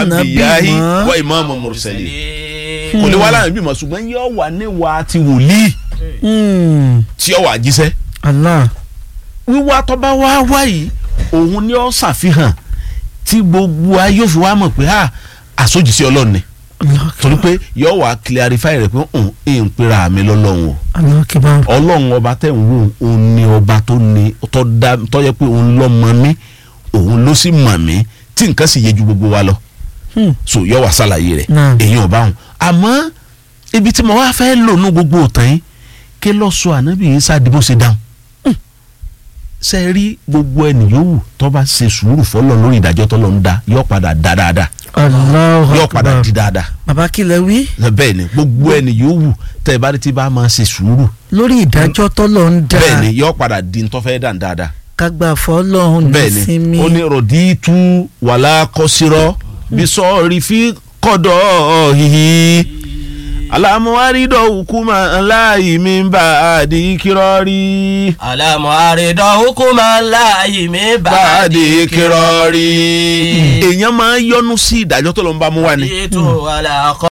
lánàbí anbiyahi mọ́. wa imamu mursalin kò lè wá lánàbí mọ́ ṣùgbọ́n yóò wà níwà ti wòlíì Hmm. tí ó wà jíṣẹ́ Allah wíwá tó bá wá wá yìí òun ni ó ṣàfihàn tí gbogbo ayé yóò fi wá mọ̀ pé ah àsójìsí ọlọ́run ni Allah torí pé yóò wá clarify rẹ̀ pé ń ń pera mi lọ́lọ́run o Allah kibar ọlọ́run ọba tẹ̀ ń wò òun ni ọba tó ní tó dá tó yẹ pé òun ló mọ̀ mí òun ló sì mọ̀ mí tí nǹkan sì yé ju gbogbo wa lọ Hmm. so yọ wá ṣàlàyé rẹ̀ Náà. èyàn ọba hùn àmọ́ ibi tí mo wá fẹ́ lò ní gbogbo òtàn yìí kí lọ sọ ànábì yìí sáà dìbò ṣe dáhùn ṣe rí gbogbo ẹni yòówù tó bá ṣe sùúrù fọlọ lórí ìdájọ́ tó lọ ń da yọ padà dá dáadáa Allahu yọ padà akbar di dáadáa bàbá kílẹ̀ wí bẹ́ẹ̀ ni gbogbo ẹni yòówù tẹ́ ẹ bá rí tí bá máa ṣe sùúrù lórí ìdájọ́ tọ́lọ̀ ń dá bẹ́ẹ̀ ni yọ padà di ntọ́fẹ́ dàn dáadáa kágbà fọlọ́hún ní bẹ́ẹ̀ ni sinmi ó ní rọ̀díìtú wàlá kọ́sírọ́ bí sọ́ọ̀rì fi kọ́dọ̀ hihi alamuwaridọ̀ hukuma láàyè mi bá a di kírọ́rí alamu aridọ hukuma láàyè mi bá a di kírọ́rí. èèyàn máa ń yọnu sí ìdájọ́ tó lọ ń bá mú wa ni. ètò àlàkọ.